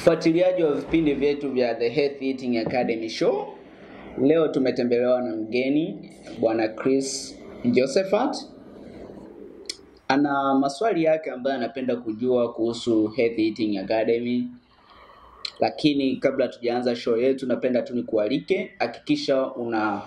Mfuatiliaji wa vipindi vyetu vya The Health Eating Academy Show, leo tumetembelewa na mgeni bwana Chris Josephat. Ana maswali yake ambayo anapenda kujua kuhusu Health Eating Academy, lakini kabla tujaanza show yetu, napenda tu nikualike, hakikisha una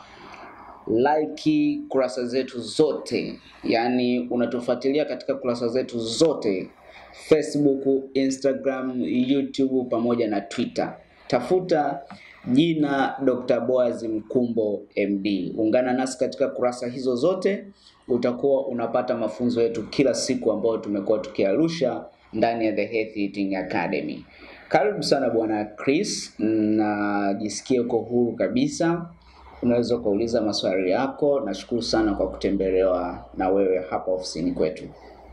like kurasa zetu zote, yaani unatufuatilia katika kurasa zetu zote Facebook, Instagram, YouTube pamoja na Twitter. Tafuta jina Dr. Boaz Mkumbo MD. Ungana nasi katika kurasa hizo zote, utakuwa unapata mafunzo yetu kila siku ambayo tumekuwa tukiarusha ndani ya The Health Eating Academy. Karibu sana bwana Chris, na jisikie uko huru kabisa unaweza ukauliza maswali yako. Nashukuru sana kwa kutembelewa na wewe hapa ofisini kwetu.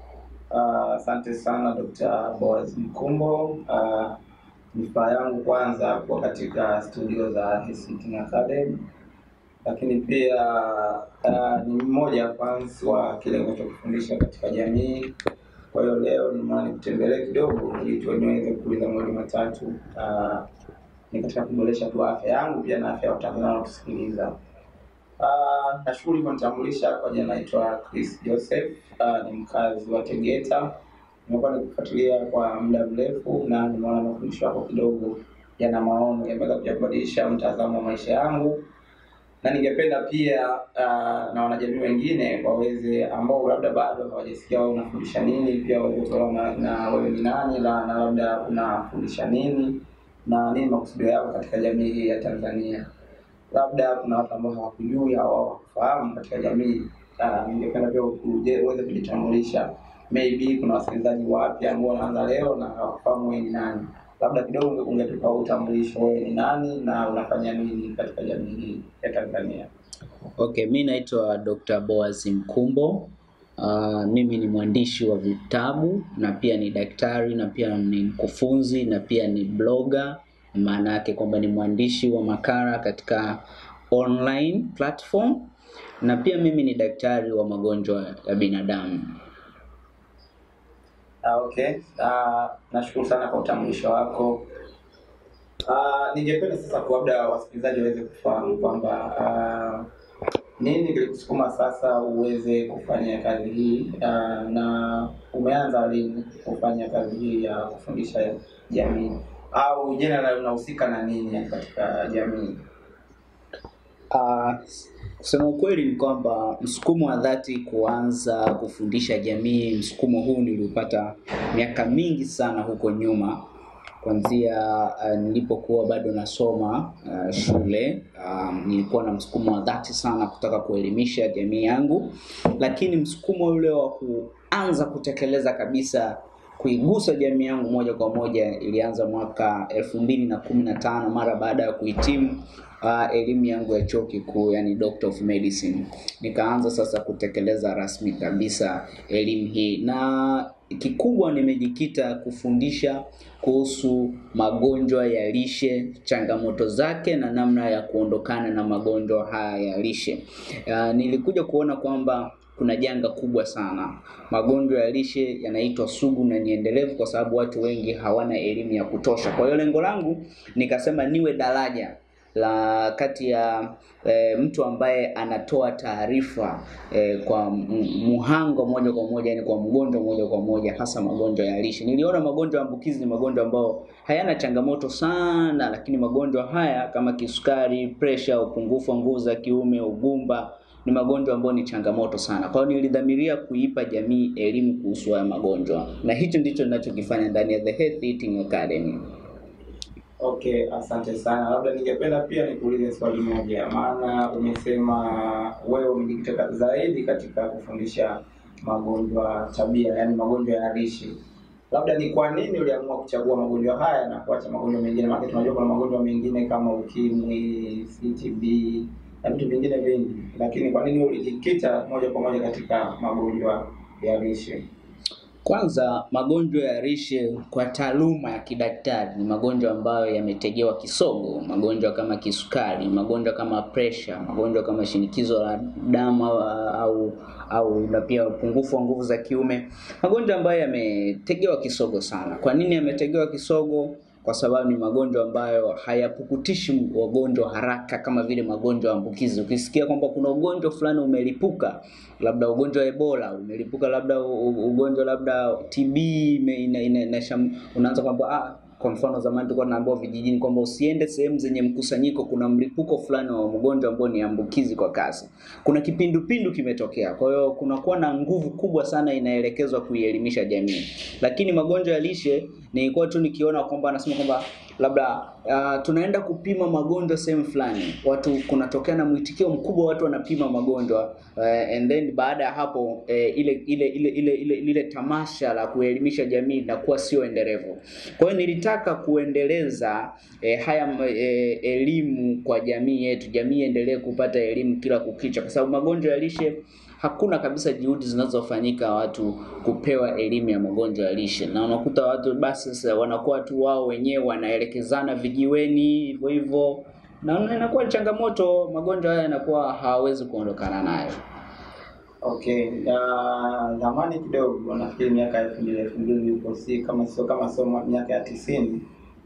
Ah, Asante sana Dr. Boaz Mkumbo. Uh, ni furaha yangu kwanza kuwa katika studio za Health Eating Academy, lakini pia uh, ni mmoja wa fans wa kile ninachokifundisha katika jamii. Kwa hiyo leo nimeona nikutembelee kidogo ili tu niweze kuuliza mawili matatu uh, ni katika kuboresha tu afya yangu pia na afya ya Watanzania wanaotusikiliza. Uh, nashukuru hivyo nitambulisha kwa jina naitwa Chris Joseph. Uh, ni mkazi wa Tegeta. Nimekuwa nikufuatilia kwa muda mrefu na nimeona mafundisho yako kidogo yana maono, yameweza kuja kubadilisha mtazamo wa maisha yangu, na ningependa pia uh, na wanajamii wengine waweze ambao labda bado hawajasikia wewe unafundisha nini, pia waweze kuelewa na, na wewe ni nani la, na labda unafundisha nini na nini makusudio yako katika jamii hii ya Tanzania labda kuna watu ambao hawakujui au hawakufahamu katika jamii. Uh, ningependa pia uje uweze kujitambulisha. Maybe kuna wasikilizaji wapya ambao wanaanza leo na hawakufahamu wewe ni nani, labda kidogo ungetupa utambulisho, wewe ni nani na unafanya nini katika jamii hii ya Tanzania? Okay, mi naitwa Dr. Boaz Mkumbo. Uh, mimi ni mwandishi wa vitabu na pia ni daktari na pia ni mkufunzi na pia ni blogger. Maana yake kwamba ni mwandishi wa makala katika online platform na pia mimi ni daktari wa magonjwa ya binadamu. Ah, okay. Ah, nashukuru sana kwa utambulisho wako. Ah, ningependa sasa kwa labda wasikilizaji waweze kufahamu kwamba ah, nini kilikusukuma sasa uweze kufanya kazi hii ah, na umeanza lini kufanya kazi hii ya kufundisha jamii au general unahusika na nini katika jamii? Uh, kusema ukweli ni kwamba msukumo wa dhati kuanza kufundisha jamii, msukumo huu niliupata miaka mingi sana huko nyuma, kuanzia uh, nilipokuwa bado nasoma uh, shule um, nilikuwa na msukumo wa dhati sana kutaka kuelimisha jamii yangu, lakini msukumo ule wa kuanza kutekeleza kabisa kuigusa jamii yangu moja kwa moja ilianza mwaka elfu mbili na kumi na tano mara baada ya kuhitimu uh, elimu yangu ya chuo kikuu yani Doctor of Medicine. Nikaanza sasa kutekeleza rasmi kabisa elimu hii, na kikubwa nimejikita kufundisha kuhusu magonjwa ya lishe, changamoto zake na namna ya kuondokana na magonjwa haya ya lishe. Uh, nilikuja kuona kwamba kuna janga kubwa sana. Magonjwa ya lishe yanaitwa sugu na ni endelevu kwa sababu watu wengi hawana elimu ya kutosha. Kwa hiyo lengo langu nikasema niwe daraja la kati ya e, mtu ambaye anatoa taarifa e, kwa m- muhanga moja kwa moja, yani kwa mgonjwa moja kwa moja, hasa magonjwa ya lishe. Niliona magonjwa ya ambukizi ni magonjwa ambayo hayana changamoto sana, lakini magonjwa haya kama kisukari, pressure, upungufu wa nguvu za kiume, ugumba ni magonjwa ambayo ni changamoto sana. Kwa hiyo nilidhamiria kuipa jamii elimu kuhusu haya magonjwa, na hicho ndicho ninachokifanya ndani ya The Health Eating Academy. Okay, asante sana. Labda ningependa pia nikuulize swali moja, maana umesema wewe umejikita zaidi katika kufundisha magonjwa tabia, yaani magonjwa ya lishe. Labda ni kwa nini uliamua kuchagua magonjwa haya na kuacha magonjwa mengine? Maana tunajua kuna magonjwa mengine kama ukimwi, CTB na vitu vingine vingi, lakini kwa nini ulijikita moja kwa moja katika magonjwa ya lishe? Kwanza, magonjwa ya lishe kwa taaluma ya kidaktari ni magonjwa ambayo yametegewa kisogo. Magonjwa kama kisukari, magonjwa kama presha, magonjwa kama shinikizo la damu au au na pia upungufu wa nguvu za kiume, magonjwa ambayo yametegewa kisogo sana. Kwa nini yametegewa kisogo? kwa sababu ni magonjwa ambayo hayapukutishi wagonjwa haraka kama vile magonjwa ambukizi. Ukisikia kwamba kuna ugonjwa fulani umelipuka, labda ugonjwa wa Ebola umelipuka, labda u- u- ugonjwa labda TB ime- ina, ina, ina, ina, unaanza kwamba ah, kwa mfano zamani tulikuwa tunaambiwa vijijini kwamba usiende sehemu zenye mkusanyiko, kuna mlipuko fulani wa mgonjwa ambao ni ambukizi kwa kasi. Kuna kipindupindu kimetokea, kwa hiyo kunakuwa na nguvu kubwa sana inaelekezwa kuielimisha jamii. Lakini magonjwa ya lishe nilikuwa tu nikiona kwamba anasema kwamba labda uh, tunaenda kupima magonjwa sehemu fulani, watu kunatokea na mwitikio mkubwa, watu wanapima magonjwa uh, and then baada ya hapo uh, ile ile ile ile ile lile tamasha la kuelimisha jamii linakuwa sio endelevu. Kwa hiyo nilitaka kuendeleza eh, haya eh, elimu kwa jamii yetu, jamii iendelee kupata elimu kila kukicha, kwa sababu magonjwa ya lishe hakuna kabisa juhudi zinazofanyika watu kupewa elimu ya magonjwa ya lishe, na unakuta watu basi sasa wanakuwa tu wao wenyewe wanaelekezana vijiweni hivyo hivyo, na inakuwa ni changamoto. Magonjwa haya yanakuwa hawawezi kuondokana nayo. Okay, na zamani kidogo, nafikiri miaka elfu mbili elfu mbili nilipo si kama sio kama sio mwa- miaka ya tisini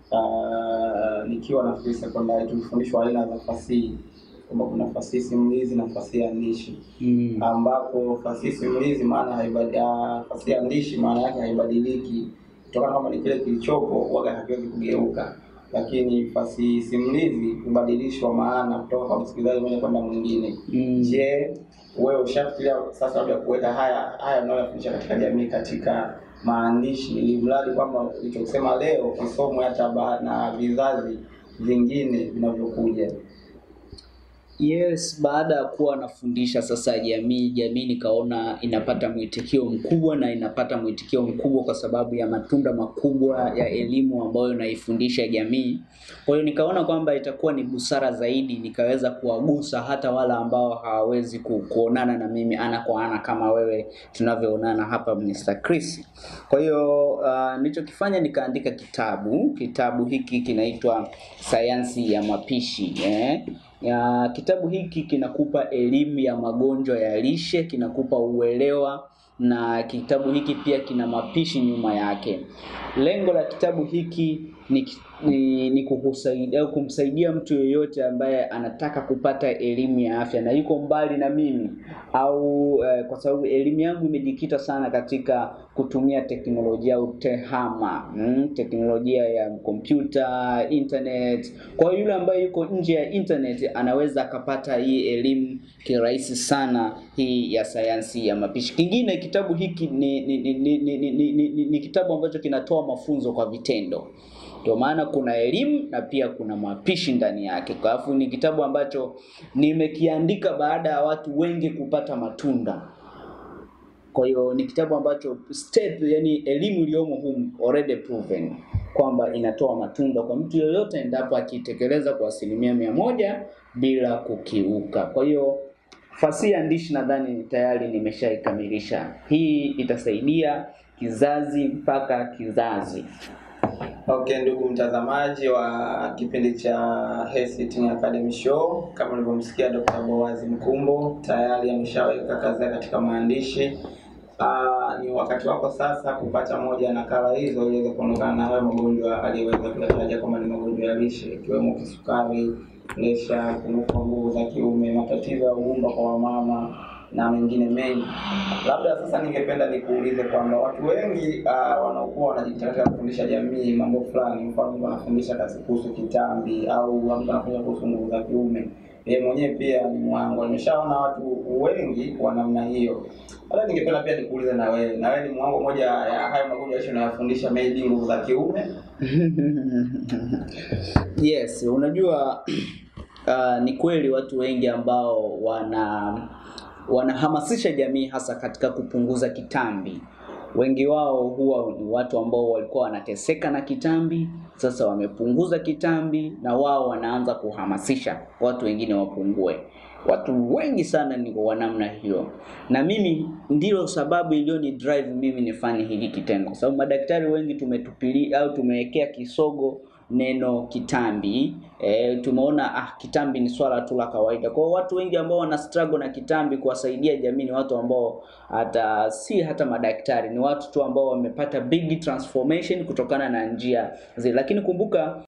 uh, nikiwa nafikiri sekondari tulifundishwa aina za fasihi kwamba kuna fasihi simulizi na fasihi andishi Mm. ambapo fasihi simulizi maana haibadi, ah, fasihi andishi maana yake haibadiliki kutokana kama ni kile kilichopo waga hakiwezi kugeuka, lakini fasihi simulizi hubadilishwa maana kutoka kwa msikilizaji mmoja kwenda mwingine. Mm. Je, wewe ushafikiria sasa labda kuweka haya haya unayofundisha katika jamii katika maandishi, ili mradi kwamba ulichosema leo kisomwe hata ba- na vizazi vingine vinavyokuja? Yes, baada ya kuwa nafundisha sasa jamii, jamii nikaona inapata mwitikio mkubwa na inapata mwitikio mkubwa kwa sababu ya matunda makubwa ya elimu ambayo naifundisha jamii. Kwa hiyo nikaona kwamba itakuwa ni busara zaidi nikaweza kuwagusa hata wale ambao hawawezi ku, kuonana na mimi ana kwa ana kama wewe tunavyoonana hapa Mr. Chris. Kwa hiyo uh, nilichokifanya nikaandika kitabu. Kitabu hiki kinaitwa Sayansi ya Mapishi eh? ya kitabu hiki kinakupa elimu ya magonjwa ya lishe, kinakupa uelewa na kitabu hiki pia kina mapishi nyuma yake. Lengo la kitabu hiki ni, ni, ni kukusaidia au kumsaidia mtu yeyote ambaye anataka kupata elimu ya afya na yuko mbali na mimi au eh, kwa sababu elimu yangu imejikita sana katika kutumia teknolojia au tehama mm, teknolojia ya kompyuta, internet. Kwa hiyo yule ambaye yuko nje ya internet anaweza akapata hii elimu kirahisi sana hii ya sayansi ya mapishi. Kingine kitabu hiki ni ni, ni, ni, ni, ni, ni, ni, ni kitabu ambacho kinatoa mafunzo kwa vitendo. Ndio maana kuna elimu na pia kuna mapishi ndani yake. Kwa hivyo ni kitabu ambacho nimekiandika baada ya watu wengi kupata matunda. Kwa hiyo ni kitabu ambacho step, yani elimu iliyomo humu already proven kwamba inatoa matunda kwa mtu yoyote endapo akitekeleza kwa asilimia mia moja bila kukiuka. Kwa hiyo fasihi andishi nadhani tayari nimeshaikamilisha. Hii itasaidia kizazi mpaka kizazi. Okay, ndugu mtazamaji wa kipindi cha Health Eating Academy Show, kama ulivyomsikia Dr. Boaz Mkumbo tayari ameshaweka kazi yake katika maandishi. Aa, ni wakati wako sasa kupata moja ya nakala hizo ili uweze kuondokana na hayo magonjwa aliyoweza kuyataja kwamba ni magonjwa ya lishe ikiwemo kisukari, presha, upungufu wa nguvu za kiume, matatizo ya ugumba kwa wamama na mengine mengi. Labda sasa ningependa nikuulize kwamba watu wengi uh, wanaokuwa wanajikita katika kufundisha jamii mambo fulani, mfano mtu anafundisha kazi kuhusu kitambi au mtu anafundisha kuhusu nguvu za kiume, yeye mwenyewe pia ni mwangu. Nimeshaona watu wengi wa namna hiyo. Labda ningependa pia nikuulize na wewe, na wewe ni mwangu moja ya hayo magonjwa lishe unayofundisha, maybe nguvu za kiume? Yes, unajua uh, ni kweli watu wengi ambao wana wanahamasisha jamii hasa katika kupunguza kitambi. Wengi wao huwa ni watu ambao walikuwa wanateseka na kitambi, sasa wamepunguza kitambi na wao wanaanza kuhamasisha watu wengine wapungue. Watu wengi sana ni wa namna hiyo, na mimi ndilo sababu iliyoni drive mimi nifanye hili kitendo, kwa sababu madaktari wengi tumetupilia au tumewekea kisogo neno kitambi. E, tumeona ah, kitambi ni swala tu la kawaida. Kwa hiyo watu wengi ambao wana struggle na kitambi kuwasaidia jamii ni watu ambao hata si hata madaktari, ni watu tu ambao wamepata big transformation kutokana na njia zile. Lakini kumbuka